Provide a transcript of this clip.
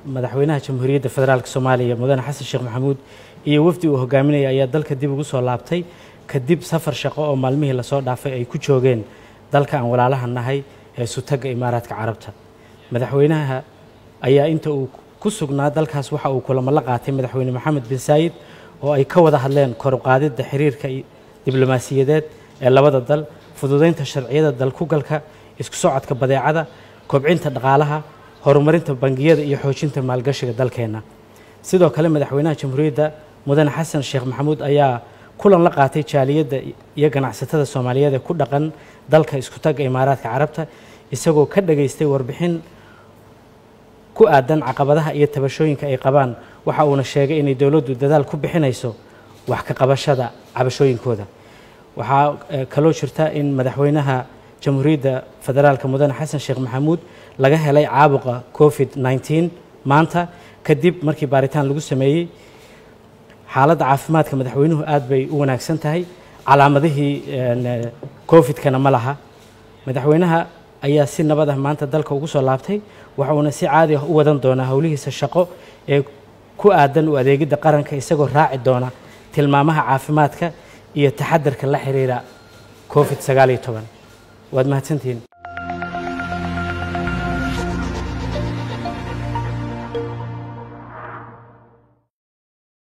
madaxweynaha jamhuuriyadda federaalk soomaaliya mudane xasan sheekh maxamuud iyo wafdi uu hogaaminaya ayaa dalka dib ugu soo laabtay kadib safar shaqo oo maalmihii lasoo dhaafay ay ku joogeen dalka aan walaalaha nahay ee sutagga imaaraadka carabta madaxweynaha ayaa inta uu ku sugnaa dalkaas waxa uu kulamo la qaatay madaxweyne maxamed bin saayid oo ay ka wada hadleen koruqaadidda xiriirka diblomaasiyadeed ee labada dal fududeynta sharciyada dalkugalka isku socodka badeecada kobcinta dhaqaalaha horumarinta bangiyada iyo xoojinta maalgashiga dalkeenna sidoo kale madaxweynaha jamhuuriyadda mudane xasan sheekh maxamuud ayaa kulan la qaatay jaaliyadda iyo ganacsatada soomaaliyeed ee ku dhaqan dalka isku tagga imaaraadka carabta isagoo ka dhageystay warbixin ku aadan caqabadaha iyo tabashooyinka ay qabaan waxa uuna sheegay inay dowladdu dadaal ku bixinayso wax ka qabashada cabashooyinkooda waxaa kaloo jirta in madaxweynaha jamhuuriyadda federaalka mudane xasan sheekh maxamuud laga helay caabuqa covid 19 maanta kadib markii baaritaan lagu sameeyey xaaladda caafimaadka madaxweynuhu aad bay u wanaagsan tahay calaamadihii covid-kana ma laha madaxweynaha ayaa si nabad ah maanta dalka ugu soo laabtay waxuuna si caadi ah u wadan doonaa howlihiisa shaqo ee ku aadan u adeegidda qaranka isagoo raaci doona tilmaamaha caafimaadka iyo taxadarka la xiriira covid sagaal iyo toban waad mahadsantihiin